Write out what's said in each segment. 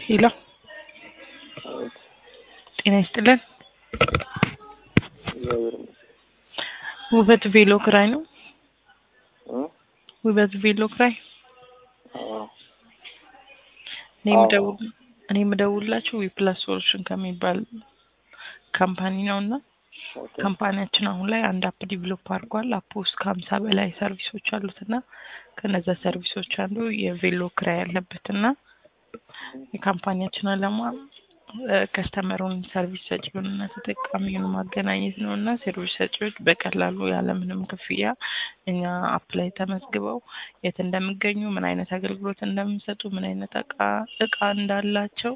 ሄሎ አቤት ጤና ይስጥልን። እግዚአብሔር ይመስገን ውበት ቬሎ ክራይ ነው። እ ውበት ቬሎ ክራይ አዎ እኔ አዎ። የምደውል እኔ የምደውልላችሁ ዊፕላስ ሶሉሽን ከሚባል ካምፓኒ ነው እና ኦኬ ካምፓኒያችን አሁን ላይ አንድ አፕ ዲቨሎፕ አድርጓል። አፕ ውስጥ ከሀምሳ በላይ ሰርቪሶች አሉት እና ከነዛ ሰርቪሶች አንዱ የቬሎ ክራይ ያለበት እና የካምፓኒያችን አላማ ከስተመሩን ሰርቪስ ሰጪውን እና ተጠቃሚውን ማገናኘት ነው እና ሰርቪስ ሰጪዎች በቀላሉ ያለምንም ክፍያ እኛ አፕ ላይ ተመዝግበው የት እንደሚገኙ፣ ምን አይነት አገልግሎት እንደሚሰጡ፣ ምን አይነት እቃ እቃ እንዳላቸው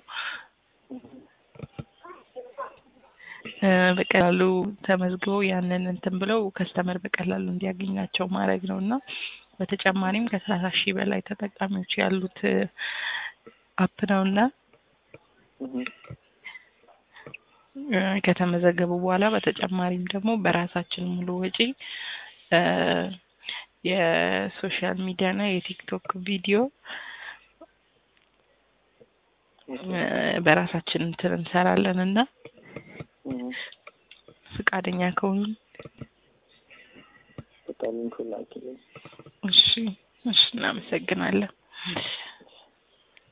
እ በቀላሉ ተመዝግበው ያንን እንትን ብለው ከስተመር በቀላሉ እንዲያገኛቸው ማድረግ ነው እና በተጨማሪም ከሰላሳ ሺህ በላይ ተጠቃሚዎች ያሉት አፕ ነው እና እህ እ ከተመዘገቡ በኋላ በተጨማሪም ደግሞ በራሳችን ሙሉ ወጪ እ የሶሻል ሚዲያ እና የቲክቶክ ቪዲዮ እ በራሳችን እንትን እንሰራለን እና እህ ፈቃደኛ ከሆኑ በቃ ሊንኩን ላኪልኝ እሺ እሺ እናመሰግናለን።